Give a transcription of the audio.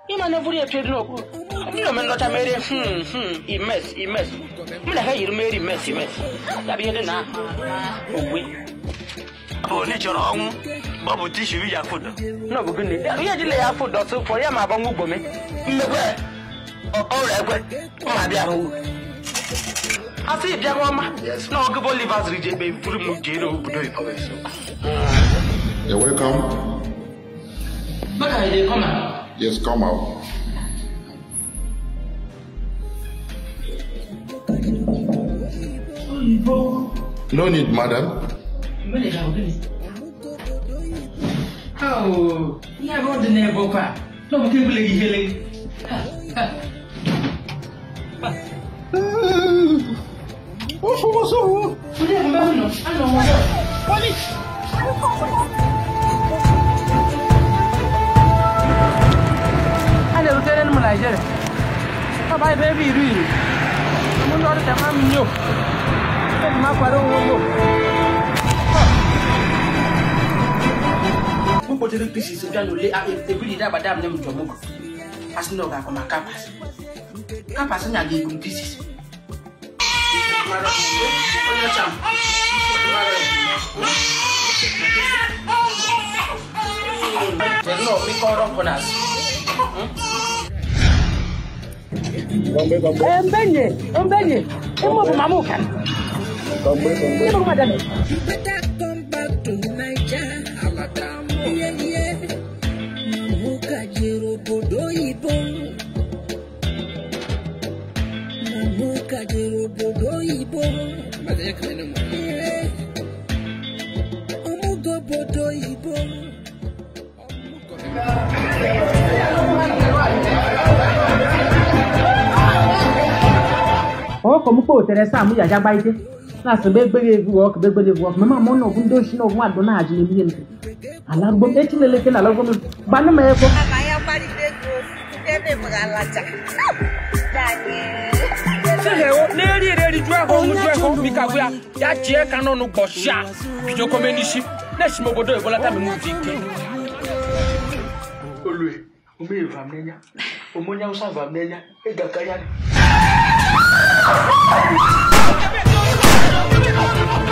ịma na eburu ya etu edu n'okpuru ndị na omenlọcha mere hmm hmm imes imes mụ na ha yiri mere imes imes ya bụ ihe dị na ogwe bụ na ị chọrọ ọnwụ ọ bụ tishu iji afụdọ n'ọbụ gịnị ihe ejila ya afụ dọtụ fọ ya ma agbanwe ugbo me mmekwe ọrịa ekwe mma bịa hụ asị bịa ọma na ọgụbọ livers rije ebe buru m jere obodo oyibo You're welcome. maka ide kọma Yes, come out. No need, madam. ihe bụ dị n'ebe ụkwa na ọbụta ebule gị ihele onye ebube ụlọ anọ nwere a na-erutere m naijiria ọba ebe ebe iri iri mụ ndị ọrụ tema m nyo eji m akwado onwe m m kpotere pieces bịa n'ule ebiri daba dam ne m jọmụgụ asị na ọ ga-akọ ma kapas kapas nya ga-ebu m pieces onye ọcha m Nnọọ mikọrọ nkụ n'azụ mbenye mbenye ịmụ bụ mama ụka ịmụ bụ madam You better come back to Naija. Yeah, yeah. Namuka jero bodo ibo. Namuka jero bodo ibo. Yeah. Omugo bodo ibo. ọkọ m kpọ otere saa m yaja gbaite na-asị mgbe egbeghi egwu ọkụ mgbe egbeghi egwu ọkụ mama mụ na ọbụ ndị ochi na ọbụ nwadụ na-haji na ihe nke alagbo m echi leleke na alagbo m gbanụ m ego Ama ya gbalite ego ndị na-emere alaja. n'eri eri ju ẹhọ ohun ju ẹhọ mi kàwé a yà jẹ kaná nu gbọ ṣá bìjọ kọmẹ níṣí n'èsì mo bodo ìbọlá tàbí mu di ike. olue omeye vam n'enya omonya usa vam n'enya ịga ka ya